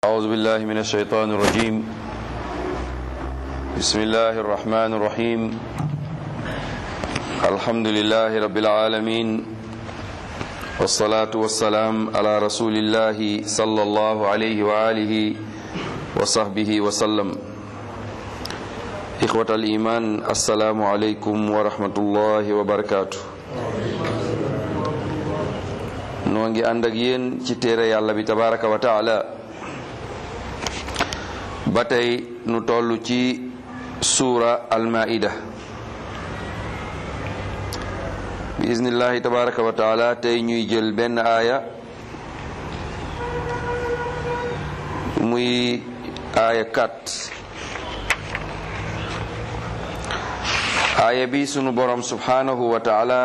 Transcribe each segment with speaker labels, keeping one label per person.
Speaker 1: أعوذ بالله من الشيطان الرجيم بسم الله الرحمن الرحيم الحمد لله رب العالمين والصلاة والسلام على رسول الله صلى الله عليه وآله وصحبه وسلم إخوة الإيمان السلام عليكم ورحمة الله وبركاته noo ngi ànd ak yéen ci téere yàlla bi tabaraka wa taala ba tey nu toll ci suura almaida bi iznillahi tabaraka wa taala tey ñuy jël benn aaya muy aaya 4 aaya bi sunu borom subhanahu wa taala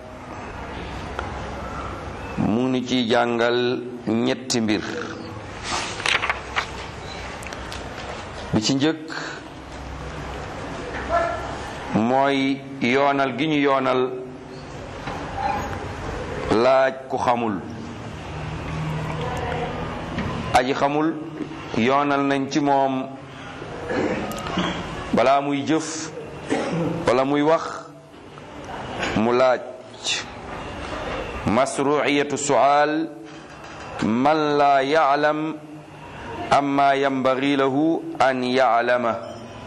Speaker 1: mu ngi ci jàngal ñetti mbir bi ci njëkk mooy yoonal gi ñu yoonal laaj ku xamul aji xamul yoonal nañ ci moom balaa muy jëf wala muy wax mu laaj masruiyatu sual man laa yaalam amma yambagi lahu an yaalama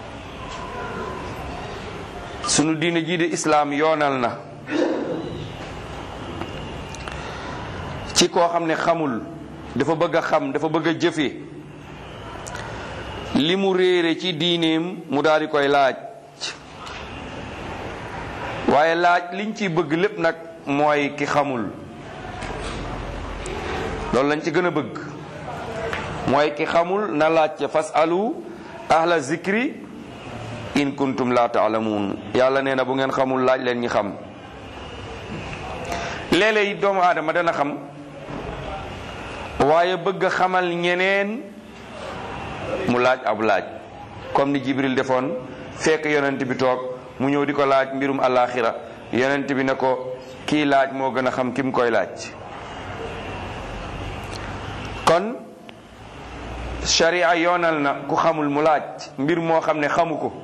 Speaker 1: sunu diine jii de islaam yoonal na ci koo xam ne xamul dafa bëgg a xam dafa bëgg a jëfe li mu réere ci diineem mu daal di koy laaj waaye laaj liñ ciy bëgg lépp nag mooy ki xamul loolu lañ ci gën a bëgg mooy ki xamul na laajte fasalu ahla zikri in kuntum la taalamuun yàlla nee na bu ngeen xamul laaj leen ñi xam léeg-léeg doomu aadama dana xam waaye bëgg a xamal ñeneen mu laaj ab laaj comme ni jibril defoon fekk yonent bi toog mu ñëw di ko laaj mbirum alaxira yonent bi ne ko kii laaj moo gën a xam ki mu koy laaj kon sharia yoonal na ku xamul mu laaj mbir moo xam ne xamu ko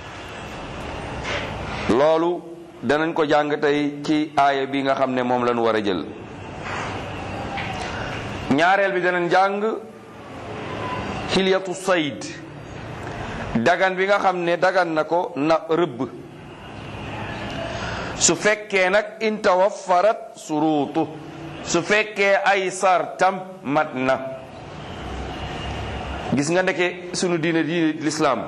Speaker 1: loolu danañ ko jàng tey ci aaya bi nga xam ne moom lañu war a jël ñaareel bi danañ jàng xilyatu sayd dagan bi nga xam ne dagan na ko na rëbb su fekkee nag in tawaffarat suruutu su fekkee ay sartam mat na gis nga ndeke sunu diine diine lislaam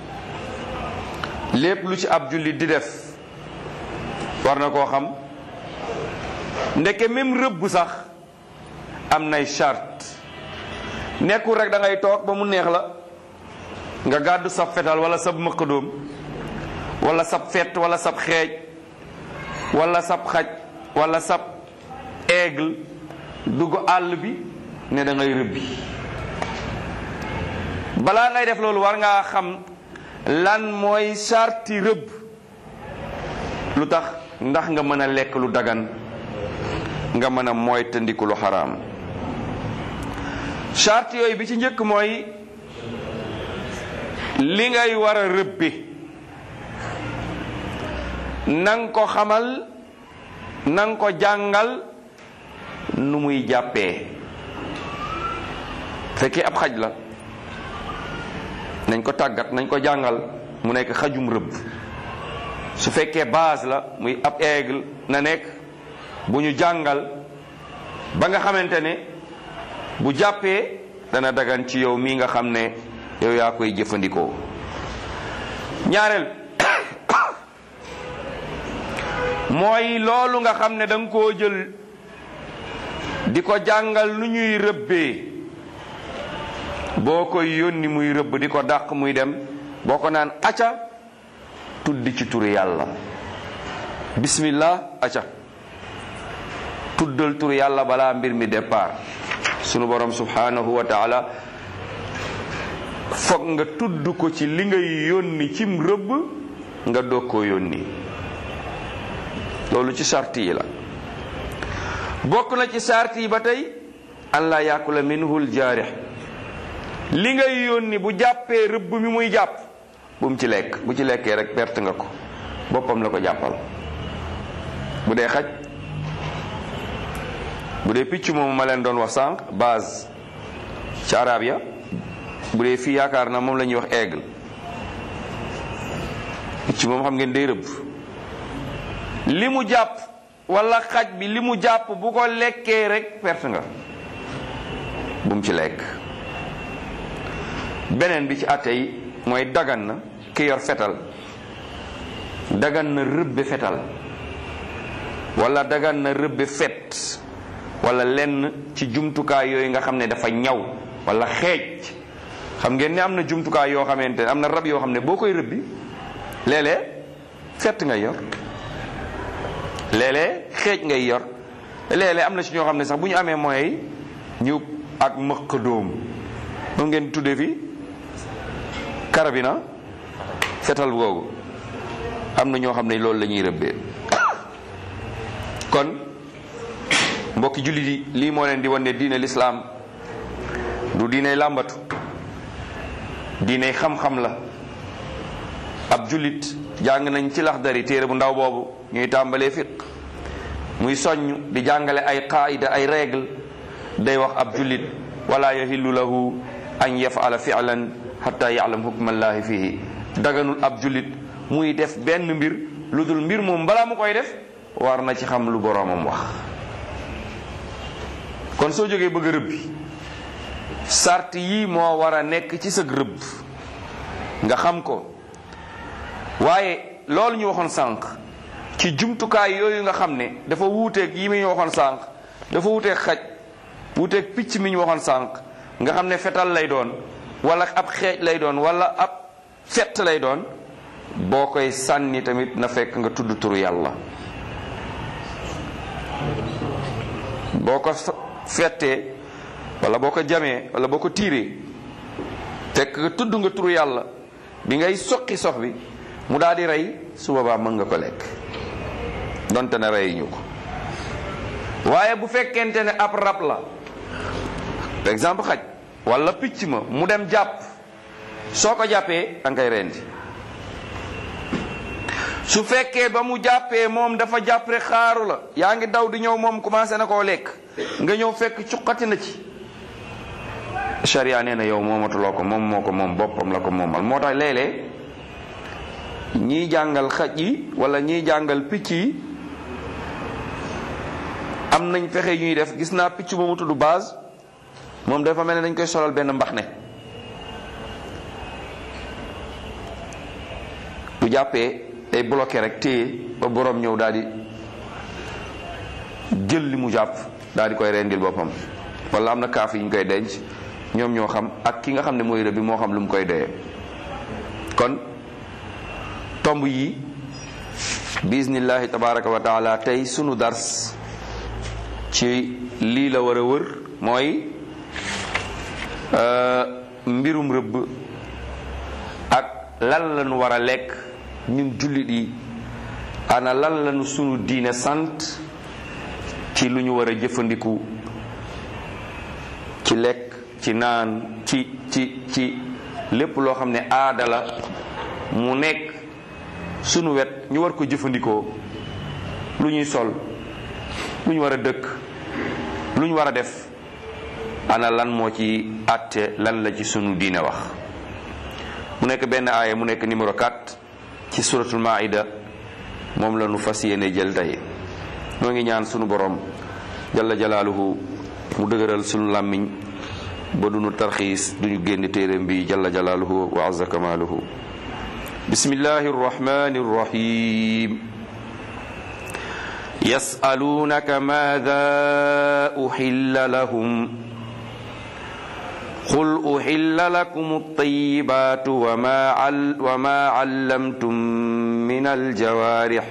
Speaker 1: lépp lu ci ab jullit di def war na koo xam ndeke même rëbb sax am nay charte nekkul rek da ngay toog ba mu neex la nga gàddu sab fetal wala sab mëqadoom wala sab fet wala sab xeej wala sab xaj wala sab aigle dugg àll bi ne da ngay rëbbi balaa ngay def loolu war ngaa xam lan mooy sarti rëbb lu tax ndax nga mën a lekk lu dagan nga mën a mooy tëndiku lu xaraam sarti yooyu bi ci njëkk mooy li ngay war a rëbbi nang ko xamal nang ko jàngal nu muy jàppee fekkee ab xaj la nañ ko tàggat nañ ko jàngal mu nekk xajum rëbb su fekkee base la muy ab aigle na nekk bu ñu jàngal ba nga xamante ne bu jàppee dana dagan ci yow mii nga xam ne yow yaa koy jëfandikoo ñaareel mooy loolu nga xam ne da nga koo jël di ko jàngal nu ñuy rëbbee boo koy yónni muy rëbb di ko dàq muy dem boo ko naan acca tuddi ci turu yàlla bismillah acca tuddal turu yàlla balaa mbir mi départ sunu borom subhanahu wa taala foog nga tudd ko ci li ngay yónni cim rëbb nga doog koo yónni loolu ci sart yi la bokk na ci sart yi ba tey an laa yaakula minhu ljaarix li ngay yónni bu jàppee rëbb mi muy jàpp bu mu ci lekk bu ci lekkee rek perte nga ko boppam la ko jàppal bu dee xaj bu dee picc moomu ma leen doon wax sànq base ci arab ya bu dee fii yaakaar na moom la ñuy wax aigle picc moom xam ngeen day rëbb li mu jàpp wala xaj bi li mu jàpp bu ko lekkee rek perte nga bu mu ci lekk beneen bi ci àtte yi mooy dagan na ki yor fetal dagan na rëbbe fetal wala dagan na rëbbe fet wala lenn ci jumtukaay yooyu nga xam ne dafa ñaw wala xeej xam ngeen ne am na jumtukaay yoo xamante ne am na rab yoo xam ne boo koy rëbbi léeg-léeg fett ngay yor léeg-léeg xeej ngay yor léeg-léeg am na ci ñoo xam ne sax bu ñu amee moyens ñu ak mëq dóom moom ngeen tuddee fi karabina fetal googu am na ñoo xam ne loolu la ñuy rëbbee kon mbokki jullit yi lii moo leen di wan ne diine lislaam du diiney làmbatu diiney xam-xam la ab jullit jàng nañ ci laxdari téere bu ndaw boobu ñuy tàmbalee fiq muy soññ di jàngale ay qaida ay règle day wax ab jullit wala yahillu lahu an yafala fi'lan hatta ya'lam hukmallahi fihi daganul ab jullit muy def benn mbir lu dul mbir moom balaa mu koy def war na ci xam lu boroomam wax kon soo jógee bëgg a rëbbi sart yii moo war a nekk ci sëg rëbb nga xam ko waaye loolu ñu waxoon sànq ci jumtukaay yooyu nga xam ne dafa wuuteeg yi mi ñu waxoon sànq dafa wuuteeg xaj wuuteeg picc mi ñu waxoon sànq nga xam ne fetal lay doon wala ab xeej lay doon wala ab fett lay doon boo koy sànni tamit na fekk nga tudd turu yàlla boo ko fettee wala boo ko jamee wala boo ko tiiree fekk nga tudd nga turu yàlla bi ngay soqi sox bi mu daal di rey su boobaa mën nga ko lekk donte ne rey ñu ko waaye bu fekkente ne ab rab la par exemple xaj wala picc ma mu dem jàpp soo ko jàppee da nga koy rendi su fekkee ba mu jàppee moom dafa jàpp rek xaaru la yaa ngi daw di ñëw moom commencé na koo lekk nga ñëw fekk cuqati na ci sharia nee na yow moomatuloo ko moom moo ko moom boppam la ko moomal moo tax léeg-léeg ñiy jàngal xaj yi wala ñiy jàngal picc yi am nañ fexe ñuy def gis naa picc ba mu tudd base moom dafa mel ne dañ koy solal benn mbax ne bu jàppee day bloqué rek téye ba borom ñëw daal di jël li mu jàpp daal di koy rendil boppam wala am na kaaf yi ñu koy denc ñoom ñoo xam ak ki nga xam ne mooy rëbb bi moo xam lu mu koy doyee kon tomb yi bismillahi tabaraka wa taala tey sunu dars ci lii la war a wër mooy mbirum rëbb ak lan lañu war a lekk ñun jullit yi ana lan lañu sunu diine sant ci lu ñu war a jëfandiku ci lekk ci naan ci ci ci lépp loo xam ne aada la mu nekk sunu wet ñu war ko jëfandikoo lu ñuy sol lu ñu war a dëkk lu ñu war a def ana lan moo ci àtte lan la ci sunu diine wax mu nekk benn aaya mu nekk numéro 4 ci suratul maida moom la nu fas yéene jël tey noo ngi ñaan sunu borom jalla jalaaluhu mu dëgëral sunu làmmiñ ba dunu tarxiis duñu génn téeréem bi jalla jalaaluhu wa azza kamaaluhu bismillahi arrahmani arrahim yasalunaka maada uhilla lahum قل أحل لكم الطيبات وما, عل وما علمتم من الجوارح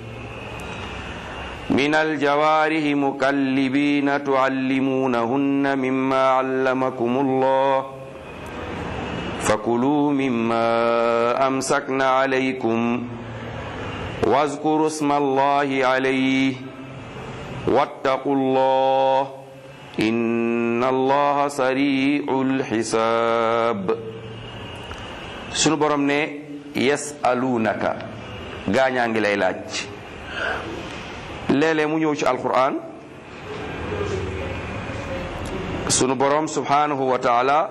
Speaker 1: من الجوارح مكلبين تعلمونهن مما علمكم الله فكلوا مما أمسكن عليكم واذكروا اسم الله عليه واتقوا الله إن inna allaha sari'ul xisaab sunu borom ne yasalunaka gaañaa ngi lay laaj léeg-léeg mu ñëw ci alquran sunu borom subhanahu wa taala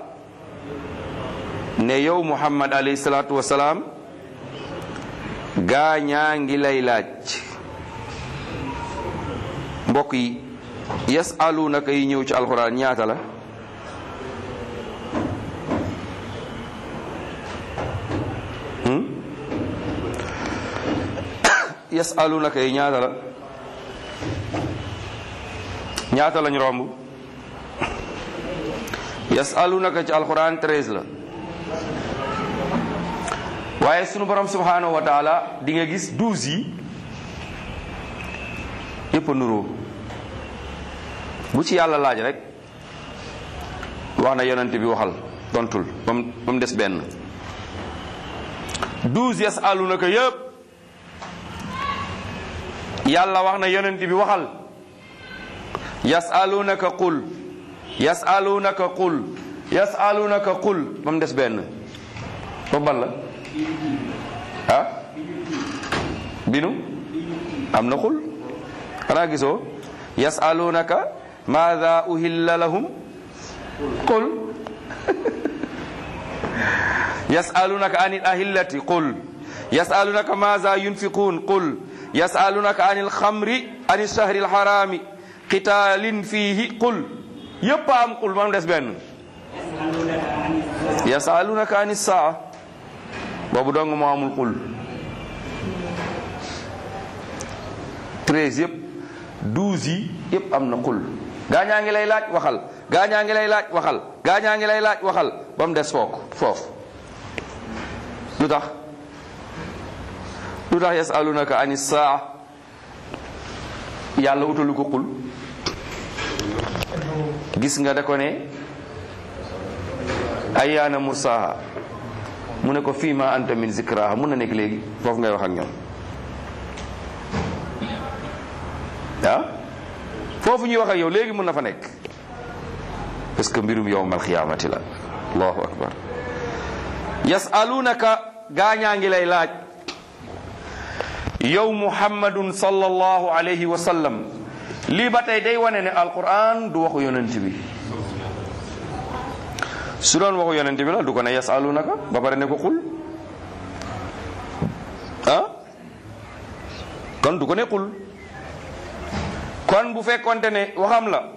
Speaker 1: ne yow muhammad alayhi salaatu wasalaam gaañaa ngi lay laaj mbokk yi yasalunaka yi ñëw ci alquran ñaata la yasalunaka yi ñaata la ñaata lañ romb yasalunaka ci alquran treize la waaye sunu borom subhanahu wa taala di nga gis douze yi yépp a nuroo bu ci yàlla laaj rek wax na yonent bi waxal tontul ba mu ba mu des benn douze yasalunaka yépp yàlla wax na yonent bi waxal yasalunaka qul yasalunaka qul yasalunaka qul ba mu des benn ba ban la ah binu am na qul xanaa gisoo yasalunaka maada uhilla lahum qul yasalunaka anil ahillati qul yasalunaka maada yunfiqun qul yasalunaka anil xamri anil shahri alharami qitaalin fiihi qul yépp am qul mam des benn yasalunaka anis saa boobu dong moo amul qul treize yépp douze yi yépp am na qul gaañaa ngi lay laaj waxal gaañaa ngi lay laaj waxal gaañaa ngi lay laaj waxal ba mu des fook foofu lu tax lu tax yasalunaka ani saa yàlla utalu ko qul gis nga da ko ne ayaana mursaha mu ne ko fii ma anta min zikraha mun na nekk léegi foofu ngay wax ak ñoom ah foofu ñuy wax ak yow léegi mun na fa nekk parce que mbirum yowmal xiyaamati la allahu akbar yasalunaka gaañaa ngi lay laaj yow muhammadun sallallahu alayhi wa sallam lii ba tey day wane ne alquran du waxu yonent bi su doon waxu yonent bi la du ko ne yasalunaka ba pare ne ko xul ah kon du ko ne xul kon bu fekkonte ne waxam la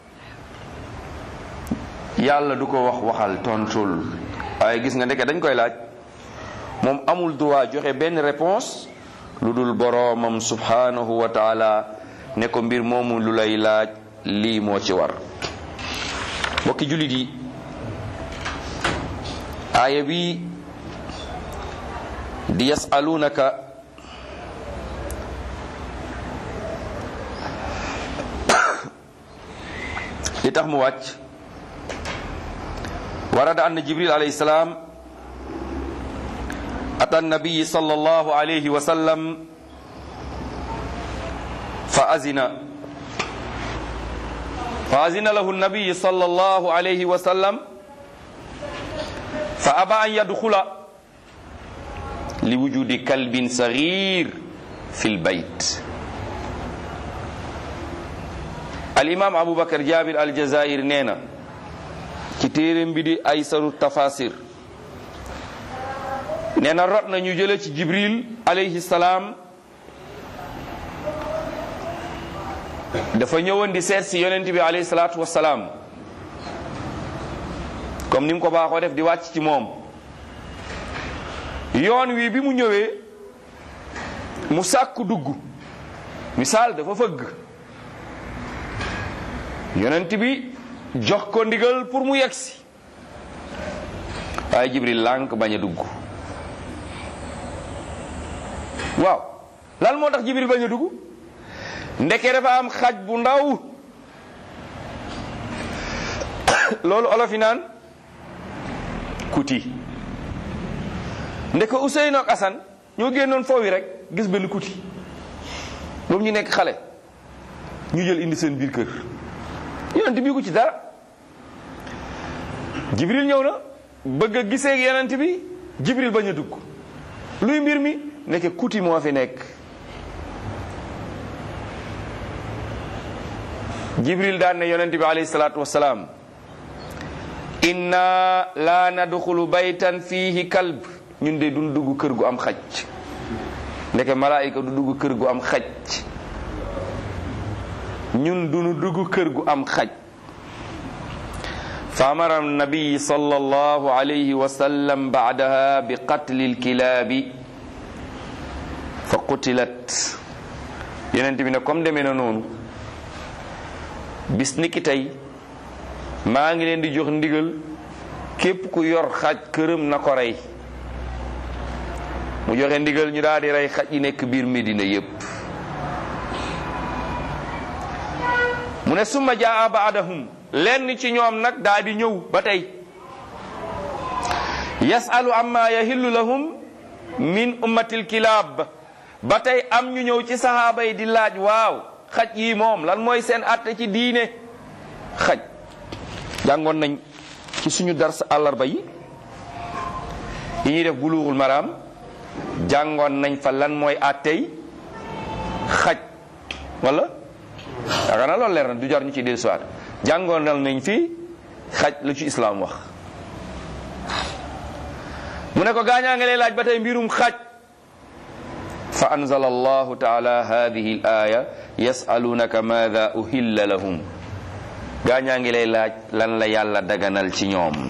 Speaker 1: yàlla du ko wax waxal tontul waaye gis nga ndeke dañ koy laaj moom amul droit joxe benn réponse lu dul boroomam subhanahu wa taala ne ko mbir moomu lu lay laaj lii moo ci war mbokki jullit yi aaya bi di yasalunaka li tax mu wàcc warada anna jibril alayhi salaam ata nabiyi sallallahu alayhi wa sallam fa azina fa azina lahu nabiyi sallallahu alayhi wa sallam fa aba an yadxula li wujudi kalbin saghir fi lbayt alimam aboubacar jabir aljazair nee na ci téeréem bi di ay saru tafasir nee na rot na ñu jële ci jibril alayhi salaam dafa ñëwoon di seet si yonent bi alayhi salaatu wasalaam comme ni mu ko baaxoo def di wàcc ci moom yoon wi bi mu ñëwee mu sàkku dugg misaal dafa fëgg yonent bi jox ko ndigal pour mu yegsi waaye jibril lànk bañ a dugg waaw lan moo tax jibril bañ a dugg ndeke dafa am xaj bu ndaw loolu olofi naan kuti ndeke Ousseynou ak Assane ñoo génnoon foofu rek gis benn kuti moom ñu nekk xale ñu jël indi seen biir kër yonent bi ko ci dara jibril ñëw na bëgg a gisee ak yonent bi jibril bañ a dugg luy mbir mi nekk kuti moo fi nekk jibril daan ne yonent bi alayhi salaatu wasalaam inna la nadxulu baytan fiihi kalb ñun de duñ dugg kër gu am xaj ndeke malaayika du dugg kër gu am xaj ñun duñu dugg kër gu am xaj fa amara nabiyi sallallahu alayhi wa sallam baadaha bi qatli lkilaabi fa qutilat yonent bi ne comme demee na noonu bis ni ki tey maa ngi leen di jox ndigal képp ku yor xaj këram na ko rey mu joxe ndigal ñu daal di rey xaj yi nekk biir Medina yépp mu ne summa jaa baadahum lenn ci ñoom nag daal di ñëw ba tey yasalu amma yahillu lahum min ummatil kilaab ba tey am ñu ñëw ci sahaaba yi di laaj waaw xaj yi moom lan mooy seen atte ci diine xaj jàngoon nañ ci suñu dars àllarba yi yi ñuy def buluuxul maraam jàngoon nañ fa lan mooy attey xaj wala yaakaar naa loolu leer na du jar ñu ci dellu siwaat jàngoon nañ fi xaj lu ci islaam wax mu ne ko gaañaa nga lay laaj ba tey mbirum xaj fa anzala allahu taala hadihi al aya yasalunaka maada uhilla lahum gaañaa ngi lay laaj lan la yàlla daganal ci ñoom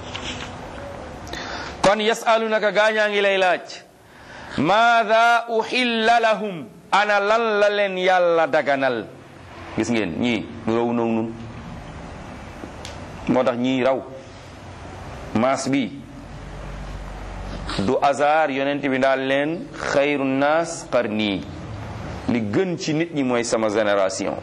Speaker 1: kon yasalunaka gaañaa ngi lay laaj maada uhilla lahum ana lan la leen yàlla daganal gis ngeen ñii nu raw noog nun moo tax ñii raw maas bi du hasard yonent bi daal leen xayru naas qarni li gën ci nit ñi mooy sama génération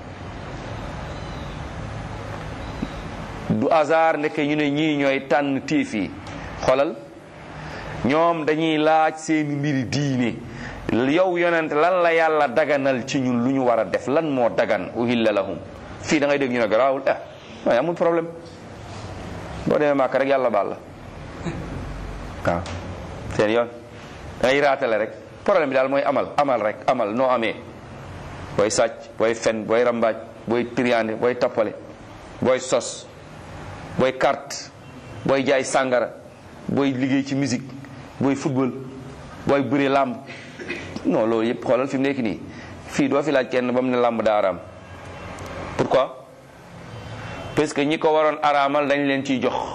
Speaker 1: du hasard ndeke ñu ne ñii ñooy tànn tiif yi xolal ñoom dañuy laaj seeni mbiri diine yow yonent lan la yàlla daganal ci ñun lu ñu war a def lan moo dagan uhilla lahum fii da ngay dégg ñu ne garaawul ah waaye amul problème boo demee màkk rek yàlla baal la waaw seen yoon da ngay raatale rek problème bi daal mooy amal amal rek amal noo amee booy sàcc booy fen booy rambaaj booy triande booy tappale booy sos booy carte booy jaay sàngara booy liggéey ci musique booy football booy bëre làmb non loolu yëpp xoolal fi mu nekk nii fii doo fi laaj kenn ba mu ne làmb daa araam pourquoi parce que ñi ko waroon araamal dañ leen ciy jox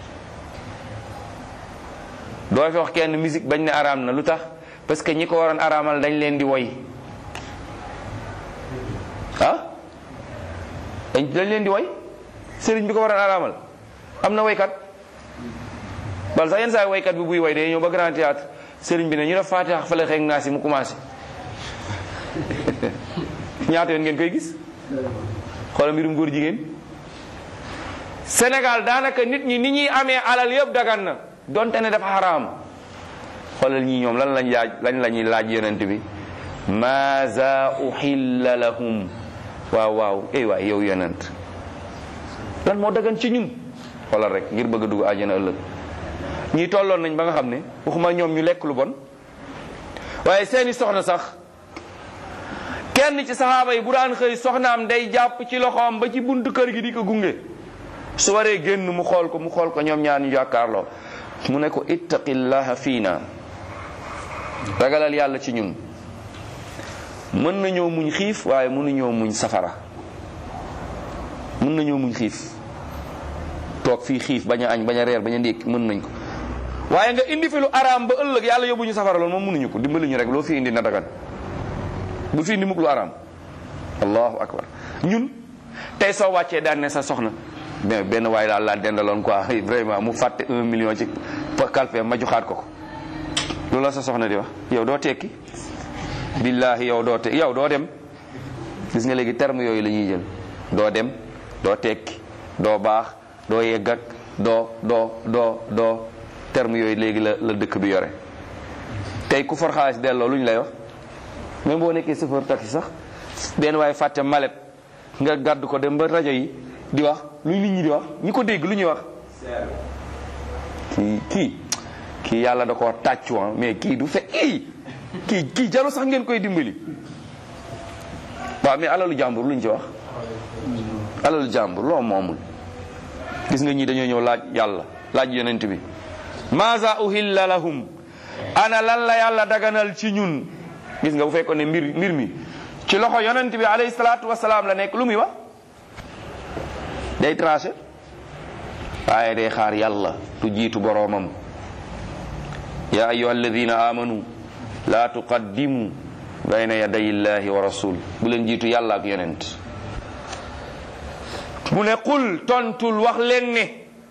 Speaker 1: doo fi wax kenn musique bañ ne araam na lu tax parce que ñi ko waroon araamal dañ leen di woy ah dañ dañ leen di woy sëriñ bi ko waroon araamal am na woykat bal sax yenn saa woykat bi buy woy day ñëw ba grand théâtre sëriñ bi ne ñu def faatiha fale xeeg naa si mu commencé ñaata yoon ngeen koy gis xoolal mbirum góor jigéen Sénégal daanaka nit ñi ni ñuy amee alal yëpp dagan na donte ne dafa xaraam xoolal ñii ñoom lan lañ laaj lañ la ñuy laaj yonent bi maaza uhilla lahum waaw waaw ey waay yow yonent lan moo dagan ci ñun xoolal rek ngir bëgg a dugg àjjana ëllëg ñii tolloon nañ ba nga xam ne waxuma ñoom ñu lekk lu bon waaye seeni soxna sax kenn ci saxaaba yi bu daan xëy soxnaam day jàpp ci loxoom ba ci buntu kër gi di ko gunge su waree génn mu xool ko mu xool ko ñoom ñaar ñu jàkkaarloo mu ne ko ittaqillaha fiina ragalal yàlla ci ñun mën nañoo muñ xiif waaye mënuñoo muñ safara mën nañoo muñ xiif toog fii xiif bañ a añ bañ a reer bañ a ndékki mën nañ ko waaye nga indi fi lu araam ba ëllëg yàlla yóbbu ñu safara loolu moom mënuñu ko dimbali ñu rek loo fi indi na dagan bu fi indi mukk lu araam allahu akbar ñun tey soo wàccee daan ne sa soxna mais benn waaye daal laa dendaloon quoi vraiment mu fàtte un million ci kalpe ma joxaat ko ko loolu la sa soxna di wax yow doo tekki billahi yow doo te yow doo dem gis nga léegi terme yooyu la ñuy jël doo dem doo tekki doo baax doo yegg ak doo doo doo doo terme yooyu léegi la la dëkk bi yore tey ku for xaalis delloo lu ñu lay wax même boo nekkee chauffeur taxi sax benn waaye fàtte malet nga gàddu ko dem ba rajo yi di wax lu nit ñi di wax ñi ko dégg lu ñuy wax kii kii kii yàlla da koo tàccu mais kii du fe kii kii kii jaru sax ngeen koy dimbali waaw mais alalu jàmbur luñ ci wax alalu jàmbur loo moomul gis nga ñii dañoo ñëw laaj yàlla laaj yonent bi maza uhilla lahum ana lan la yàlla daganal ci ñun gis nga bu fekkoon ne mbir mbir mi ci loxo yonent bi alayhi salaatu wasalaam la nekk lu muy wax day tranché waaye day xaar yàlla tu jiitu boroomam ya ayuha alladina amanu la tuqaddimu bayna yaday illahi wa rasul bu leen jiitu yàlla ak yonent mu ne qul tontul wax leen ne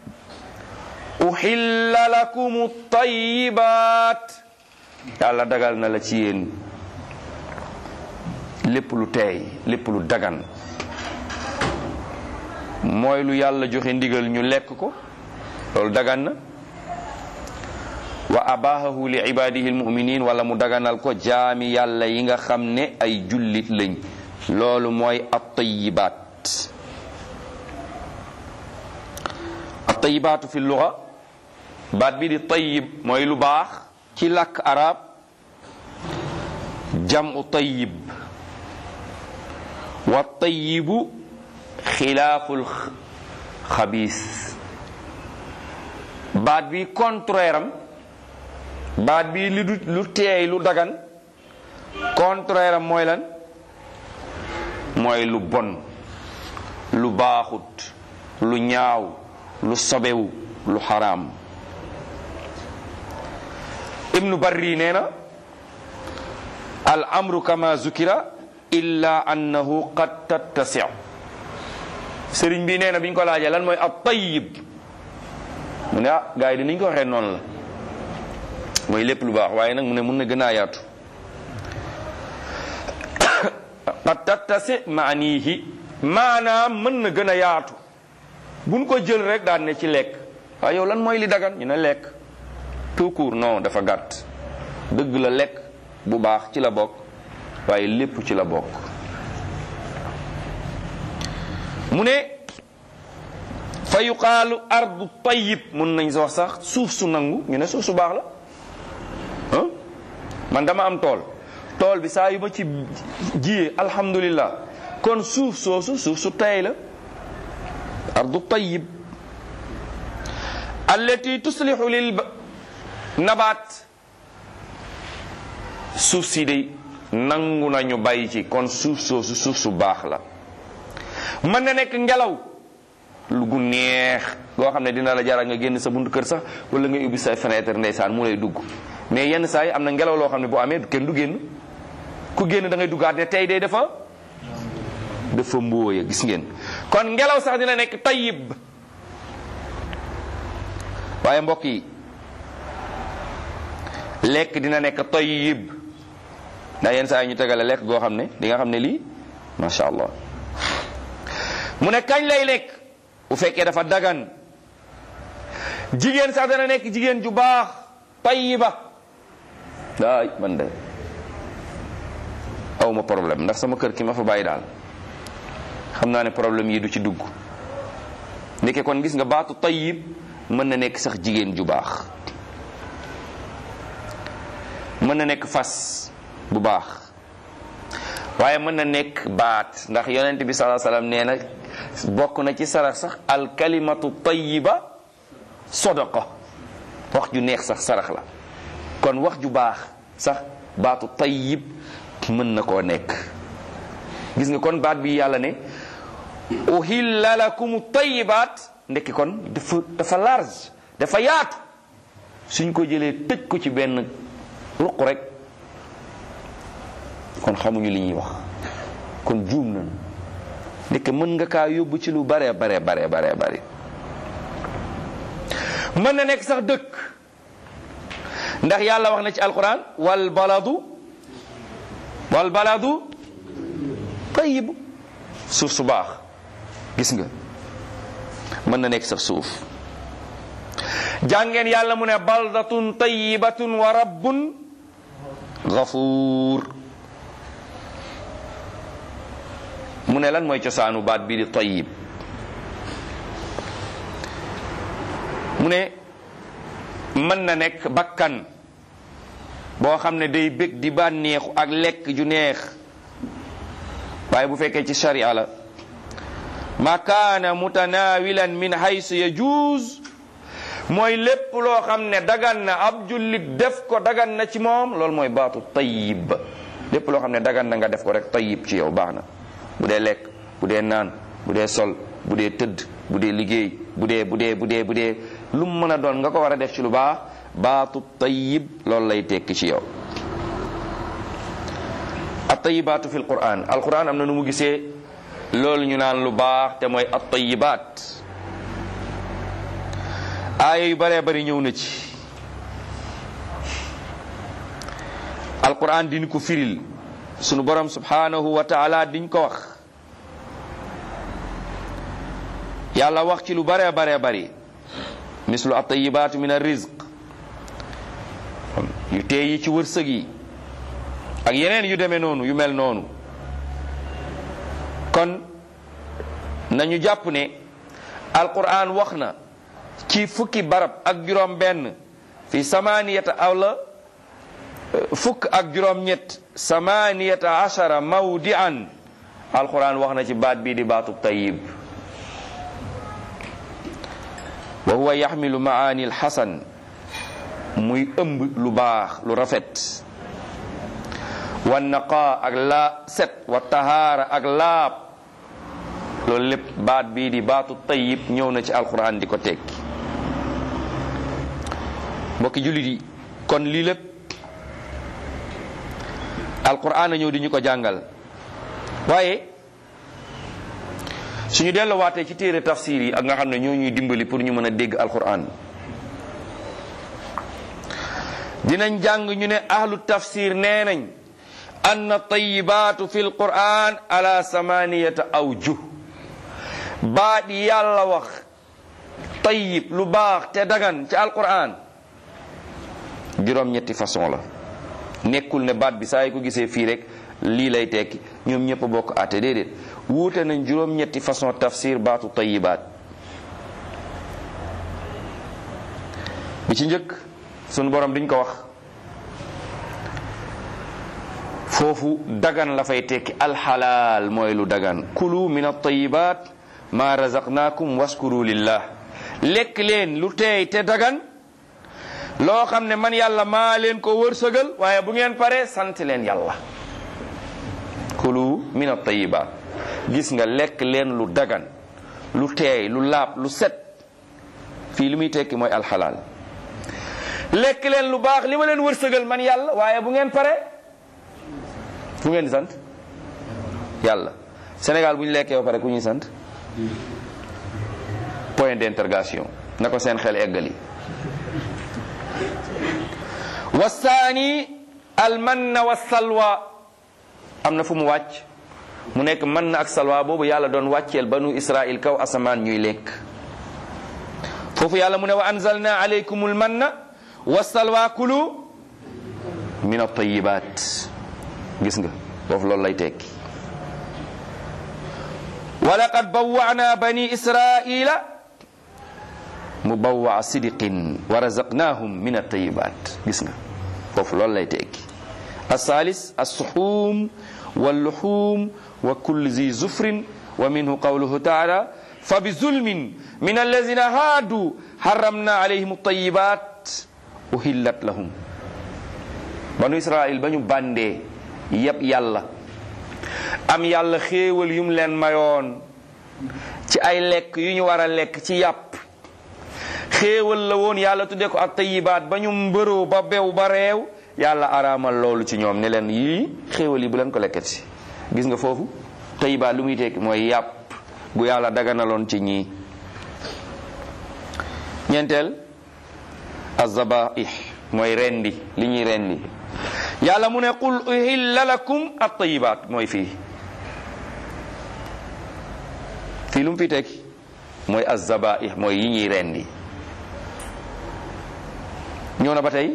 Speaker 1: uhilla lakum tayibaat yàlla dagal na la ci yéen lépp lu teey lépp lu dagan mooy lu yàlla joxe ndigal ñu lekk ko loolu dagan na wa abahahu li ibadihi almuminin wala mu daganal ko jaami yàlla yi nga xam ne ay jullit lañ loolu mooy at-tayyibaat at-tayyibaatu fi luga baat bi di tayyib mooy lu baax ci làkk arab jamu tayyib wa tayyibu xilaaful xabiis baat bi contraire am baat bi li du lu teey lu dagan contraire am mooy lan mooy lu bon lu baaxut lu ñaaw lu sobewu lu xaraam ibnu barri nee na al amru kama zukira illa annahu qad tattasi sëriñ bi nee na bi ñu ko laajee lan mooy ab tayyib mu ne ah gars yi dinañ ko waxee noonu la mooy lépp lu baax waaye nag mu ne mun na gën a yaatu qad tattasi maanihi maanaam mën na gën a yaatu buñ ko jël rek daan ne ci lekk waaye yow lan mooy li dagan ñu ne lekk tout court non dafa gàtt dëgg la lekk bu baax ci la bokk waaye lépp ci la bokk mu ne fa yuqaalu ardu tayyib mun nañ wax sax suuf su nangu ñu ne suuf su baax la ah man dama am tool tool bi saa yu ma ci jiyee alhamdulillah kon suuf soosu suuf su tay la ardu tayyib allati tuslihu lil nabaat suuf si day nangu nañu bàyyi ci kon suuf soosu suuf su baax la mën na nekk ngelaw lu gu neex goo xam ne dina la jaral nga génn sa buntu kër sax wala nga ubbi say fenêtre ndeysaan mu lay dugg mais yenn saa yi am na ngelaw loo xam ne boo amee kenn du génn ku génn da ngay duggaat ne tey day dafa dafa mbóoya gis ngeen kon ngelaw sax dina nekk tayyib waaye mbokk yi lekk dina nekk tayyib ndax yenn saa yi ñu tegale lekk goo xam ne di nga xam ne lii macha allah mu ne kañ lay lekk bu fekkee dafa dagan jigéen sax dana nekk jigéen ju baax tayyiba daay man de aw ma problème ndax sama kër ki ma fa bàyyi daal xam naa ne problème yi du ci dugg ndeke kon gis nga baatu tayyib mën na nekk sax jigéen ju baax mën na nekk fas bu baax waaye mën na nekk baat ndax yonent bi salaa salaam nee na bokk na ci sarax sax alkalimatu tayiba sadaqa wax ju neex sax sarax la kon wax ju baax sax baatu tayib mën na koo nekk gis nga kon baat bi yàlla ne uhilla lakum tayibaat ndekki kon dafa dafa large dafa yaatu suñ ko jëlee tëj ko ci benn ruq rek kon xamuñu li ñuy wax kon juum nañu ndeke mën nga kaa yóbbu ci lu bare bare bare bare bare mën na nekk sax dëkk ndax yàlla wax na ci alquran wal baladu wal baladu tayyib suuf su baax gis nga mën na nekk sax suuf jàngeen yàlla mu ne baldatun tayyibatun wa rabbun gafuur mu ne lan mooy cosaanu baat bii di tayyib mu ne mën na nekk bakkan boo xam ne day bég di bànneexu ak lekk ju neex waaye bu fekkee ci sharia la ma kaana mutanawilan min haysu yajuuz mooy lépp loo xam ne dagan na ab jullit def ko dagan na ci moom loolu mooy baatu tayyib lépp loo xam ne dagan na nga def ko rek tayyib ci yow baax na bu dee lekk bu dee naan bu dee sol bu dee tëdd bu dee liggéey bu dee bu dee bu dee bu dee lu mu mën a doon nga ko war a def ci lu baax baatu tayyib loolu lay tekki ci yow at tayyibaatu fi alquran alquran am na nu mu gisee loolu ñu naan lu baax te mooy at tayyibaat aaya yu baree bari ñëw na ci alquran diñ ko firil sunu borom subhanahu wa taala diñ ko wax yàlla wax ci lu baree baree bari mislu at-tayyibaatu min ar-rizq yu tee yi ci wërsëg yi ak yeneen yu demee noonu yu mel noonu kon nañu jàpp ne alquran wax na ci fukki barab ak juróom benn fi samaniyata awla fukk ak juróom ñett samaniyata ashara mawdian alquran wax na ci baat bii di baatu tayyib wa huwa yaxmilu maani alxasan muy ëmb lu baax lu rafet wa naqa ak la set wa tahaara ak laab loolu lépp baat bii di baatu tayyib ñëw na ci alquran di ko tekki mbokki jullit yi kon lii lépp alquran a ñëw di ñu ko jàngal waaye suñu delluwaatee ci téere tafsir yi ak nga xam ne ñoo ñuy dimbali pour ñu mën a dégg alquran dinañ jàng ñu ne ahlu tafsir nee nañ anna tayibaatu fi alquran ala samaniyata awjuh baat yàlla wax tayib lu baax te dagan ci alquran juróom-ñetti façon la nekkul ne baat bi saa yi ko gisee fii rek lii lay tekki ñoom ñëpp a bokk àtte déedéet wuute nañ juróom-ñetti façon tafsir baatu tayibaat bi ci njëkk sunu borom diñ ko wax foofu dagan la fay tekki alxalaal mooy lu dagan kulu min altayibat ma razaqnakum waskuru lillah lekk leen lu teey te dagan loo xam ne man yàlla maa leen ko wërsëgal waaye bu ngeen pare sant leen yàlla kulu min altayibat gis nga lekk leen lu dagan lu teey lu laab lu set fii li muy tekki mooy alxalaal lekk leen lu baax li ma leen wërsëgal man yàlla waaye bu ngeen pare fu ngeen di sant yàlla Sénégal bu ñu lekkee ba pare ku ñuy sant point d'interrogation na ko seen xel eggali wasaani almanna wa salwa am na fu mu wàcc mu nekk man na ak salwa boobu yàlla doon wàcceel banu israil kaw asamaan ñuy lekk foofu yàlla mu ne wa anzalna alaykumul manna wa salwa kulu min at-tayyibat gis nga foofu loolu lay tekki wa laqad bawwa'na bani israila mubawwa'a sidqin wa razaqnahum min at-tayyibat gis nga foofu loolu lay tekki الثالث السحوم واللحوم وكل ذي زفر ومنه قوله تعالى فبظلم من الذين هادوا حرمنا عليهم الطيبات أهلت لهم banu Israël ba ñu bàndee yëpp yàlla am yàlla xéewal yum leen mayoon ci ay lekk yu ñu war a lekk ci yàpp xéewal la woon yàlla tudde ko ak tayibaat ba ñu mbëroo ba bew ba reew yàlla araamal loolu ci ñoom ne leen yii xéewal yi bu leen ko lekkati gis nga foofu tayibaat lu muy tekki mooy yàpp bu yàlla daganaloon ci ñii ñeenteel azabaih mooy rendi li ñuy rendi yàlla mu ne qul uhilla lakum at-tayyibat mooy fii fii lu mu fi tekki mooy azabaih mooy yi ñuy rendi ñëw na ba tey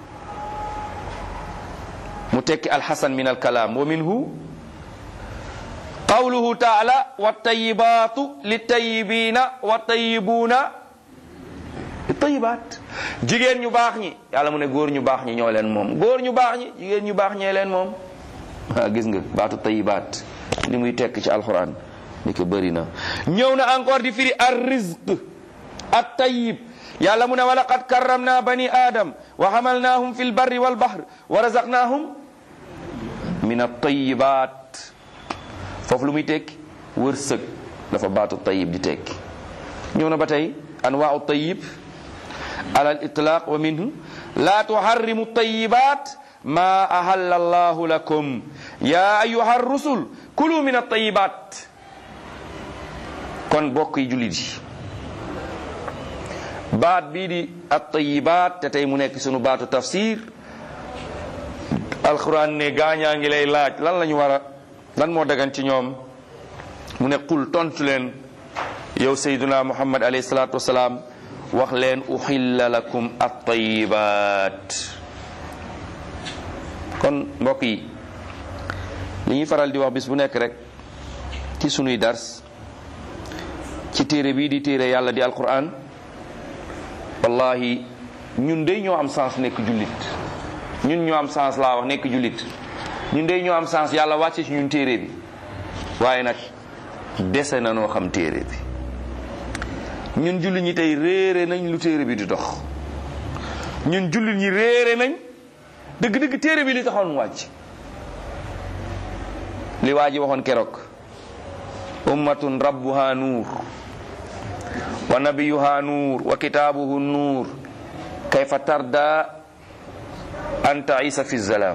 Speaker 1: mu tekki alxasan min alkalaam wa minhu qawluhu taala wattayibatu littayibina wattayibuuna tayibaat jigéen ñu baax ñi yàlla mu ne góor ñu baax ñi ñoo leen moom góor ñu baax ñi jigéen ñu baax ñee leen moom ah gis nga baatu tayibaat li muy tekk ci alxuraan ni ko bëri na ñëw na encore di firi ar rizq at tayib yàlla mu ne wa laqad karramna bani adam wa hamalnahum fi lbarri walbahr wa razaqnahum min at-tayyibat foofu lu muy tekki wërsëg dafa baatu tayib di tekki ñëw na ba tey anwaau tayib ala al itlaq wa minhu la tuharrimu tayibat ma ahalla allahu lakum ya ayuha rusul kulu min at-tayibat kon bokk yi jullit yi baat bii di at-tayibat te tey mu nekk sunu baatu tafsir alquran ne gaañaa ngi lay laaj lan la ñu war a lan moo dagan ci ñoom mu ne qul tontu leen yow sayduna muhammad alayhi salatu wasalaam wax leen uxilla lakum at-tayibat kon mbokk yi li ñuy faral di wax bis bu nekk rek ci sunuy dars ci téere bii di téere yàlla di alquran wallahi ñun dey ñoo am sens nekk jullit ñun ñoo am sens laa wax nekk jullit ñun dey ñoo am sens yàlla wàcce ci ñun téere bi waaye nag dese na noo xam téere bi ñun jullit ñi tey réere nañ lu téere bi di dox ñun jullit ñi réere nañ dëgg-dëgg téere bi li taxoon mu wàcc li waa ji waxoon keroog ummatun rabbuha nuur wa nabiyuha nuur wa kitaabuhu nuur kayfa tarda an taisa fi zalaam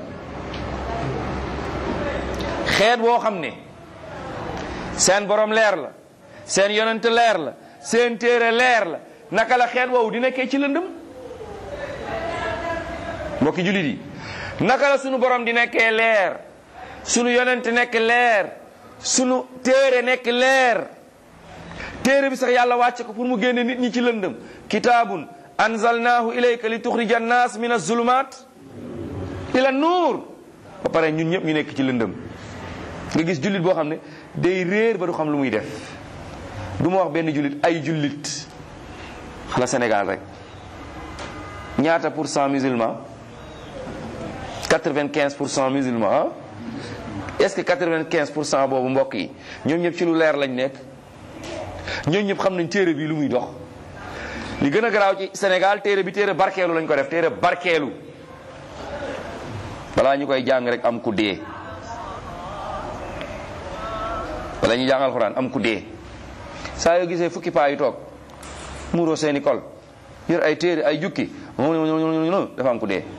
Speaker 1: xeet boo xam ne seen borom leer la seen yonent leer la seen téere leer la naka la xeet woowu di nekkee ci lëndëm mbokki jullit yi naka la sunu borom di nekkee leer sunu yonent nekk leer sunu téere nekk leer téere bi sax yàlla wàcce ko pour mu génne nit ñi ci lëndëm kitaabun anzalnaahu ilayka li tuxrija annaas min azulumat ila nuur ba pare ñun ñëpp ñu nekk ci lëndëm nga gis jullit boo xam ne day réer ba du xam lu muy def du ma wax benn jullit ay jullit xala Sénégal rek ñaata pour cent musulman quatre-vingt-quinze pour cent musulman ah est-ce que quatre-vingt-quinze pour cent boobu mbokk yi ñoom ñëpp ci lu leer lañ nekk ñoom ñëpp xam nañ téere bi lu muy dox li gën a garaaw ci Sénégal téere bi téere barkeelu lañ ko def téere barkeelu balaa ñu koy jàng rek am ku dee wala ñu jàng alxuraan am ku dee saa yoo gisee fukki paa yu toog muuroo seeni kol yor ay téere ay jukki dafa am ku dee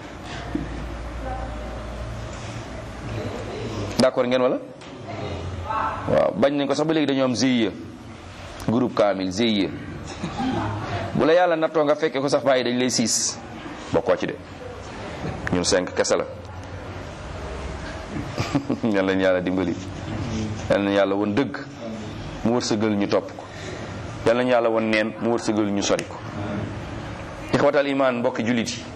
Speaker 1: d'accord ngeen wala waaw bañ nañ ko sax ba léegi dañoo am GIE groupe kaamil GIE bu la yàlla nattoo nga fekke ko sax bàyyi dañ lay siis bokkoo ci de ñun cinq kese la yal nañu yàlla dimbali yal nañu yàlla won dëgg mu wërsëgal ñu topp ko yal nañu yàlla won neen mu wërsëgal ñu sori ko ixwatal iman mbokki jullit yi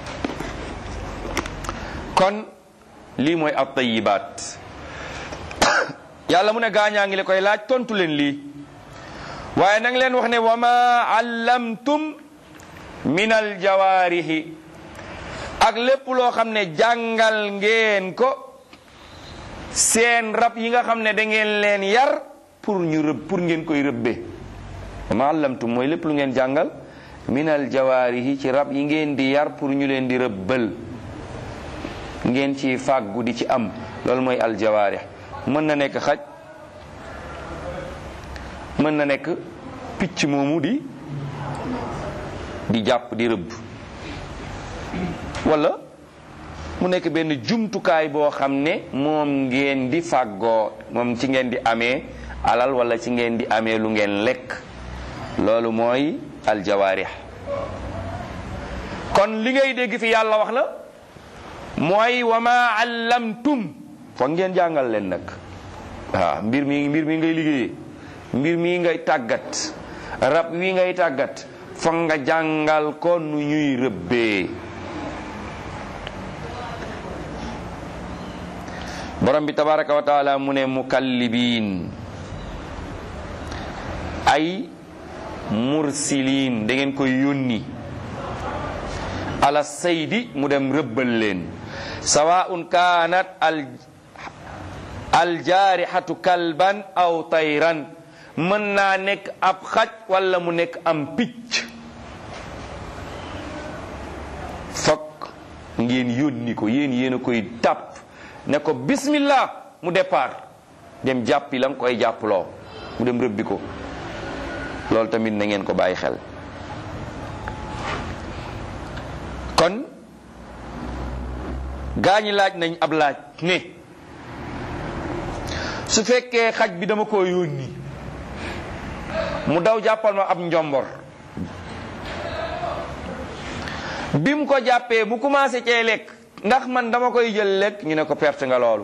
Speaker 1: kon lii mooy ab tayibaat yàlla mu ne gaañaa ngi le koy laaj tontu leen lii waaye nang leen wax ne wa ma allamtum min al jawaarihi ak lépp loo xam ne jàngal ngeen ko seen rab yi nga xam ne da ngeen leen yar pour ñu rëbb pour ngeen koy rëbbe wa ma allamtum mooy lépp lu ngeen jàngal min al jawaarihi ci rab yi ngeen di yar pour ñu leen di rëbbal ngeen ci fàggu di ci am loolu mooy al jawaarih mën na nekk xaj mën na nekk picc moomu di di jàpp di rëbb wala mu nekk benn jumtukaay boo xam ne moom ngeen di fàggoo moom ci ngeen di amee alal wala ci ngeen di amee lu ngeen lekk loolu mooy aljawaarix kon li ngay dégg fi yàlla wax la mooy wa ma allamtum foog ngeen jàngal leen nag waaw mbir mi mbir mi ngay liggéeyee mbir mi ngay tàggat rab wi ngay tàggat foog nga jàngal ko nu ñuy rëbbee borom bi tabaraka wa taala mu ne mukallibiin ay mursiliin da ngeen koy yónni ala saydi mu dem rëbbal leen sawaun kaanat al aljaarixatu kalban aw tayran mën naa nekk ab xaj wala mu nekk am picc fokk ngeen yónni ko yéen yéen a koy tàpp ne ko bismillah mu départ dem jàppi la nga koy jàpploo mu dem rëbbi ko loolu tamit na ngeen ko bàyyi xel kon gaañi laaj nañ ab laaj ne su fekkee xaj bi dama ko yónni mu daw jàppal ma ab njombor bi mu ko jàppee mu commencé cee lekk ndax man dama koy jël lekk ñu ne ko perte nga loolu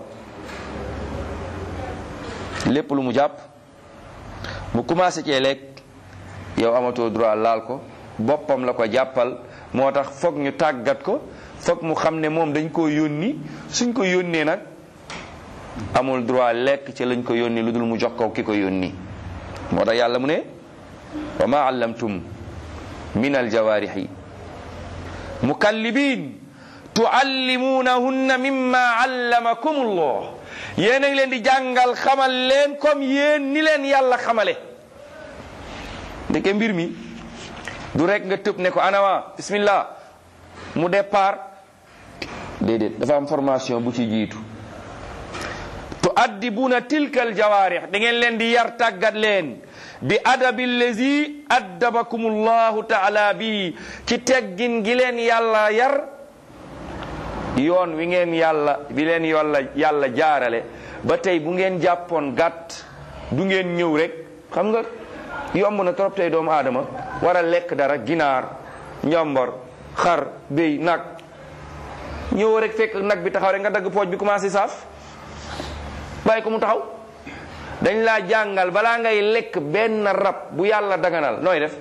Speaker 1: lépp lu mu jàpp mu commencé cee lekk yow amatoo droit laal ko boppam la ko jàppal moo tax foog ñu tàggat ko foog mu xam ne moom dañ koo yónni suñ ko yónnee nag amul droit lekk ci lañ ko yónni lu dul mu jox ko ki ko yónni moo tax yàlla mu ne wa ma allamtum min aljawaarixi mukallibin tuallimunahunna mimma allamakum allah yéen a ngi leen di jàngal xamal leen comme yéen ni leen yàlla xamale ndeke mbir mi du rek nga tëb ne ko anawa bismillah mu départ déedéet dafa am formation bu ci jiitu tuaddibuna tilka aljawaarix da ngeen leen di yar tàggat leen bi adabi lazi addabakum allahu taala bi ci teggin gi leen yàlla yar yoon wi ngeen yàlla bi leen yàlla yàlla jaarale ba tey bu ngeen jàppoon gàtt du ngeen ñëw rek xam nga yomb na trop tey doomu aadama war a lekk dara ginaar njombor xar béy nag ñëw rek fekk nag bi taxaw rek nga dagg pooj bi commencé saaf bàyyi ko mu taxaw dañ laa jàngal balaa ngay lekk benn rab bu yàlla daganal nooy def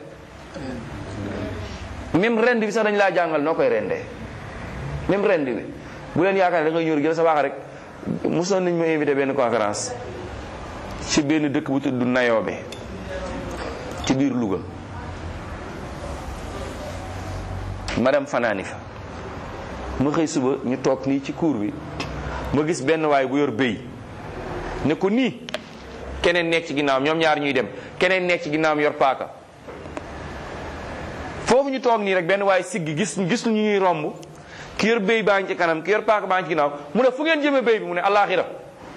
Speaker 1: même rend bi sax dañ laa jàngal noo koy rendee même rend bi bu leen yaakaar ne da ngay ñëw jël sa baax rek mosoon nañ ma invité benn conférence ci benn dëkk bu tudd Nayoobe ci biir Louga ma dem fanaani fa ma xëy suba ñu toog nii ci cour bi ma gis benn waay bu yor béy ne ko nii keneen nekk ci ginnaawam ñoom ñaar ñuy dem keneen nekk ci ginnaawam yor paaka foofu ñu toog nii rek benn waay siggi gis gis ñu ñuy romb ki yor béy baa ngi ci kanam ki yor paaka baa ngi ci ginnaaw mu ne fu ngeen jëmee béy bi mu ne allaaxira